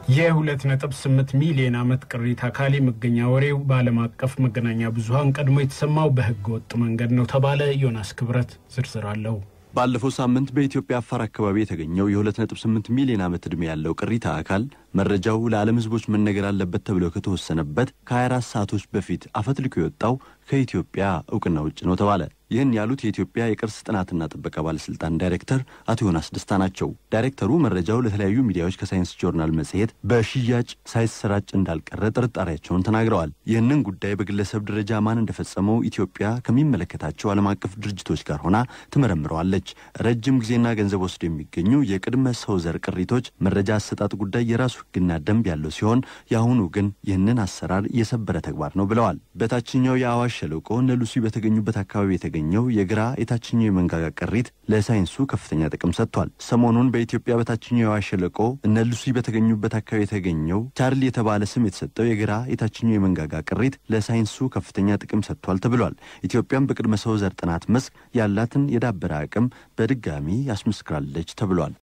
የ2.8 ሚሊዮን ዓመት ቅሪተ አካል የመገኛ ወሬው በዓለም አቀፍ መገናኛ ብዙኃን ቀድሞ የተሰማው በሕገ ወጥ መንገድ ነው ተባለ። ዮናስ ክብረት ዝርዝር አለው። ባለፈው ሳምንት በኢትዮጵያ አፋር አካባቢ የተገኘው የ2.8 ሚሊዮን ዓመት ዕድሜ ያለው ቅሪተ አካል መረጃው ለዓለም ሕዝቦች መነገር አለበት ተብሎ ከተወሰነበት ከ24 ሰዓቶች በፊት አፈትልኮ የወጣው ከኢትዮጵያ እውቅና ውጭ ነው ተባለ። ይህን ያሉት የኢትዮጵያ የቅርስ ጥናትና ጥበቃ ባለስልጣን ዳይሬክተር አቶ ዮናስ ደስታ ናቸው። ዳይሬክተሩ መረጃው ለተለያዩ ሚዲያዎች ከሳይንስ ጆርናል መጽሔት በሽያጭ ሳይሰራጭ እንዳልቀረ ጥርጣሬያቸውን ተናግረዋል። ይህንን ጉዳይ በግለሰብ ደረጃ ማን እንደፈጸመው ኢትዮጵያ ከሚመለከታቸው ዓለም አቀፍ ድርጅቶች ጋር ሆና ትመረምረዋለች። ረጅም ጊዜና ገንዘብ ወስዶ የሚገኙ የቅድመ ሰው ዘር ቅሪቶች መረጃ አሰጣጥ ጉዳይ የራሱ ሕግና ደንብ ያለው ሲሆን የአሁኑ ግን ይህንን አሰራር የሰበረ ተግባር ነው ብለዋል። በታችኛው የአዋሽ ሸለቆ እነ ሉሲ በተገኙበት አካባቢ የተገኘው የግራ የታችኛው የመንጋጋ ቅሪት ለሳይንሱ ከፍተኛ ጥቅም ሰጥቷል። ሰሞኑን በኢትዮጵያ በታችኛው የአዋሽ ሸለቆ እነ ሉሲ በተገኙበት አካባቢ የተገኘው ቻርሊ የተባለ ስም የተሰጠው የግራ የታችኛው የመንጋጋ ቅሪት ለሳይንሱ ከፍተኛ ጥቅም ሰጥቷል ተብሏል። ኢትዮጵያም በቅድመ ሰው ዘር ጥናት መስክ ያላትን የዳበረ አቅም በድጋሚ ያስመስክራለች ተብሏል።